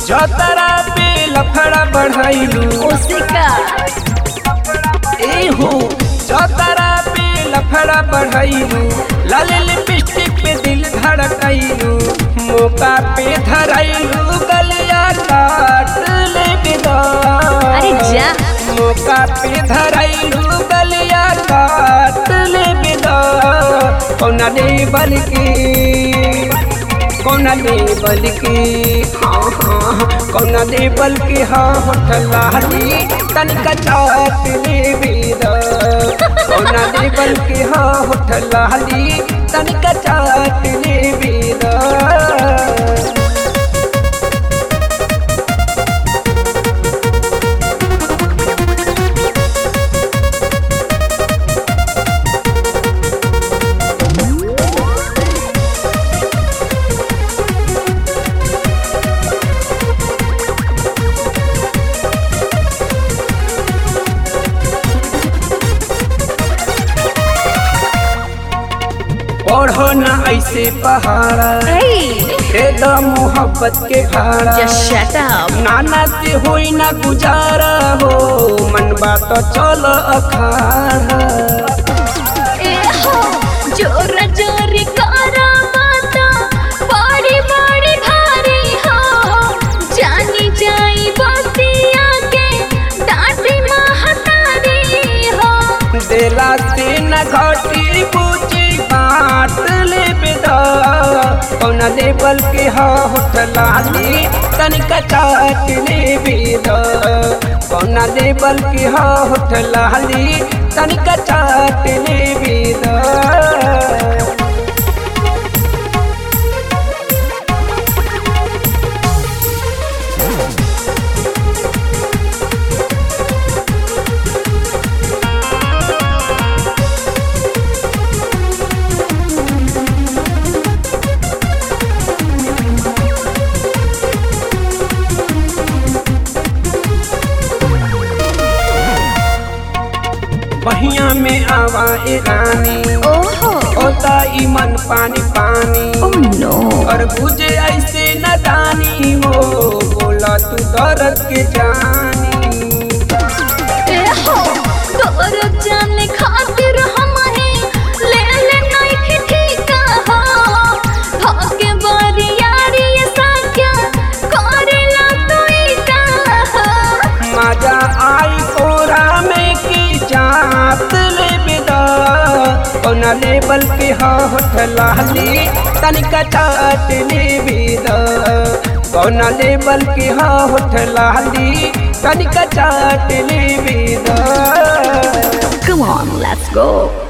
चौतरा पे लफड़ा बढ़ाइलू ओसिका ए हो चौतरा पे लफड़ा बढ़ाइलू लाल लिपस्टिक पे दिल धड़काइलू मौका पे धराइलू गलिया काट ले बिदा अरे जा मौका पे धराइलू गलिया काट ले बिदा कौना ने बल्कि कौना ने बल्कि हाँ हाँ कौना ने बल्कि हाँ होठलाली तनिका चाट ले बिदा कौना ने बल्कि हाँ होठलाली तनिका चाट ले बिदा पढ़ो न ऐसे पहाड़ा Hey, दे द मोहब्बत के भाड़ा just shut up. नाना से होई ना गुजारा हो मन बात चल अखाड़ा ए हो, जोर जोर करा माता, बड़ी बड़ी भारी हो। जानी जाई बतिया के, डांटी महतारी हो। देला से न घटी पूछी बात ले बेदा कौन लेबल के हा होठलाली तनिका चाट ले बेदा कौन लेबल के हा होठलाली तनिका चाट ले बेदा बहिया में आवा ए रानी ओहो, होता ई मन पानी पानी oh no. और बुझे ऐसे न दानी हो बोला तू दर्द के जानी ए हो, तोर जाने खातिर हम ही ले ले नइखे ठीका हो। धोके बरियारी ये साक्या, करेला तू ई का हो। मजा आई कोरा में की जात ले बिदा कौन लेबल के हा होठलाली तनिका चाट ले बिदा कौन लेबल के हा होठलाली तनिका चाट ले बिदा Come on, let's go.